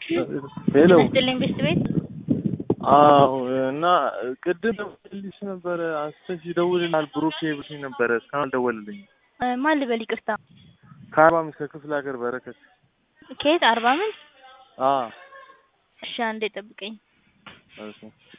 ሄሎ ስጥልኝ ቤስት ቤት አዎ እና ቅድም ደውልልሽ ነበረ አንስተሽ ይደውልልሃል ብሩኬ ብሎኝ ነበረ እስካሁን አልደወልልኝም እ ማን ልበል ይቅርታ ከአርባ አምስት ከክፍለ ሀገር በረከት ከየት አርባ ምንጭ አ እሺ አንዴ ጠብቀኝ ኦኬ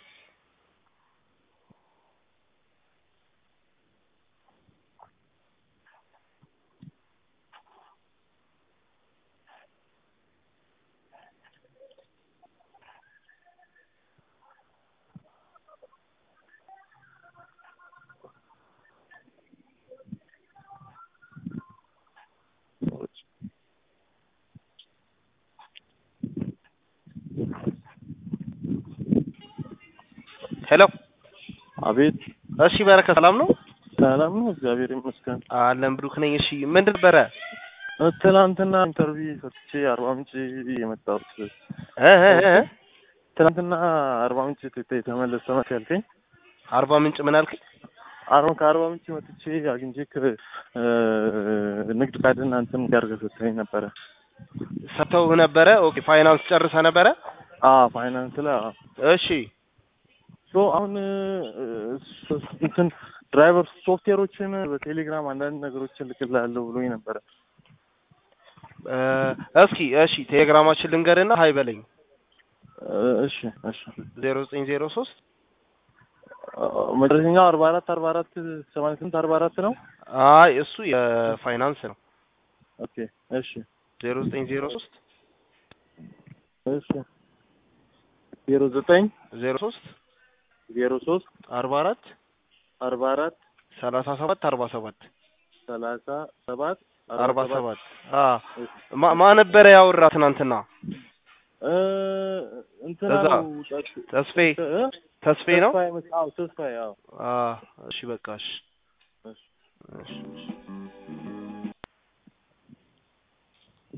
ሄሎ አቤት እሺ በረከት ሰላም ነው ሰላም ነው እግዚአብሔር ይመስገን አለን ብሩክ ነኝ እሺ ምንድን ነበረ እ ትናንትና ኢንተርቪው ሰጥቼ አርባ ምንጭ የመጣሁት እ እ እ ትናንትና አርባ ምንጭ ተ- የተመለሰ መት ያልከኝ አርባ ምንጭ ምን አልከኝ አርባ ከአርባ ምንጭ መጥቼ አግኝቼ ክ- እ ንግድ ካርድና እንትን ጋር ሰጥተኸኝ ነበረ ሰጥተው ነበረ ኦኬ ፋይናንስ ጨርሰ ነበረ አ ፋይናንስ ላይ አዎ እሺ ሶ አሁን እ፣ ሶ- እንትን ድራይቨር ሶፍትዌሮችን በቴሌግራም አንዳንድ ነገሮችን ልክልሃለሁ ብሎኝ ነበረ እ፣ እስኪ እሺ ቴሌግራማችን ልንገርና ሀይ በለኝ እ፣ እሺ እሺ ዜሮ ዘጠኝ ዜሮ ሶስት እ፣ መጨረሻኛው አርባ አራት አርባ አራት ሰማንያ ስምንት አርባ አራት ነው አይ እሱ የፋይናንስ ነው ኦኬ እሺ ዜሮ ዘጠኝ ዜሮ ሶስት እሺ ዜሮ ዘጠኝ ዜሮ ሶስት ዜሮ ሶስት አርባ አራት አርባ አራት ሰላሳ ሰባት አርባ ሰባት ሰላሳ ሰባት አርባ ሰባት አ ማ- ማ ነበረ ያወራ ትናንትና እ፣ እንትና እዛ ነው ጠ- ተስፌ እ? ተስፌ ነው ተስፋዬ መስ- አዎ ተስፋዬ አዎ አ እሺ በቃ እሺ እሺ እሺ